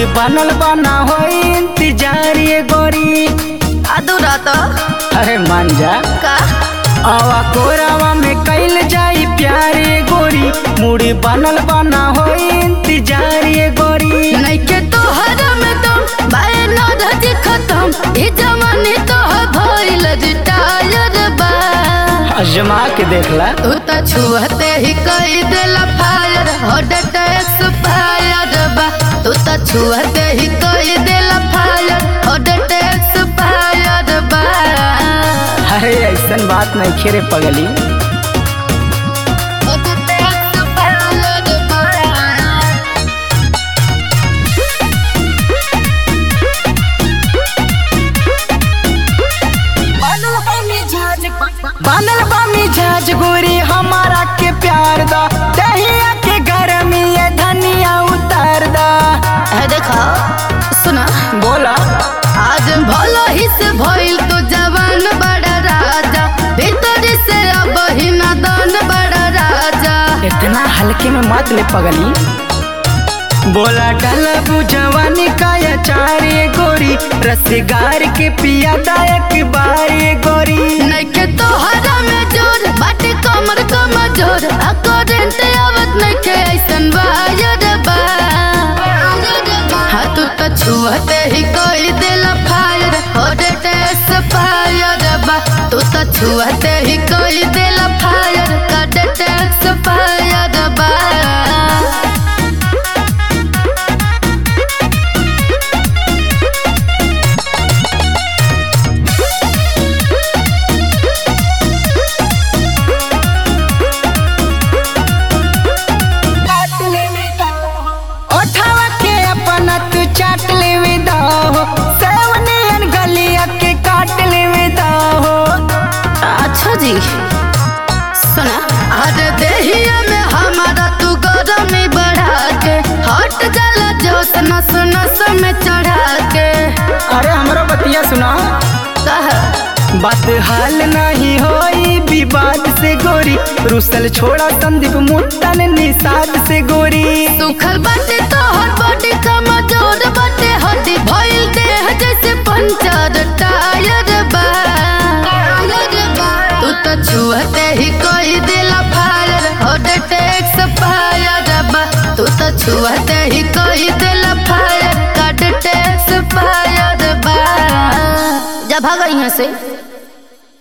बनल बना हो इंतजार ये गोरी अधूरा तो अरे मान जा का आवा कोरावा में कैल जाई प्यार ये गोरी मुड़ी बनल बना हो इंतजार ये गोरी नइखे तो हरम तुम बाए न धजी खत्म ई जमाने तो भइल रिटायर बा अजमा के देखला तू त छुहते ही कई देला फायर हॉट एक्सपायर बा तू त छुहते ही कई देला फायर हॉट एक्सपायर बा अरे ऐसन बात नहीं खेरे पगली हॉट एक्सपायर बा बनल बा मिजाज गोरी हमारा के प्यार दा दहिया के गरमी ये धनिया उतार दा है देखा सुना बोला आज भलो ही से भइल तो जवान बड़ा राजा भीतर से अब ही नादान बड़ा राजा इतना हल्के में मत ले पगली बोला डला जवानी का अचार ये गोरी रसगार के पिया दायक बार ये गोरी नइखे तो हरा में जोर बाटे कमर कमजोर आ करेंट आवत नइखे ऐसन वायर बा हाथ तो छुहते ही कोई दिल फायर होडे टेस फायर बा तू तो छुहते ही कोई दिल फायर काडे टेस फायर बा ओठावा के अपना तू चाट ले विदा हो सेवनियन गलिया के काट ले विदा हो अच्छा जी सुना अरे देहिया में हमारा तू गरमी बढ़ा के हट जाला जोश नस नस में चढ़ा के अरे हमरो बतिया सुना कह बात हाल नहीं होई विवाद से गोरी रुसल छोड़ा संदीप मुट्टन निषाद से गोरी सुखल बाटे तो हर बॉडी कमजोर बाटे हड्डी भइल देह जैसे पंचर टायर बा तू तो छुहते ही कोई दिला फायर हॉट टेक्स फायर बा तू तो छुहते ही कोई दिला फायर काट टेक्स फायर बा जा भागा यहाँ से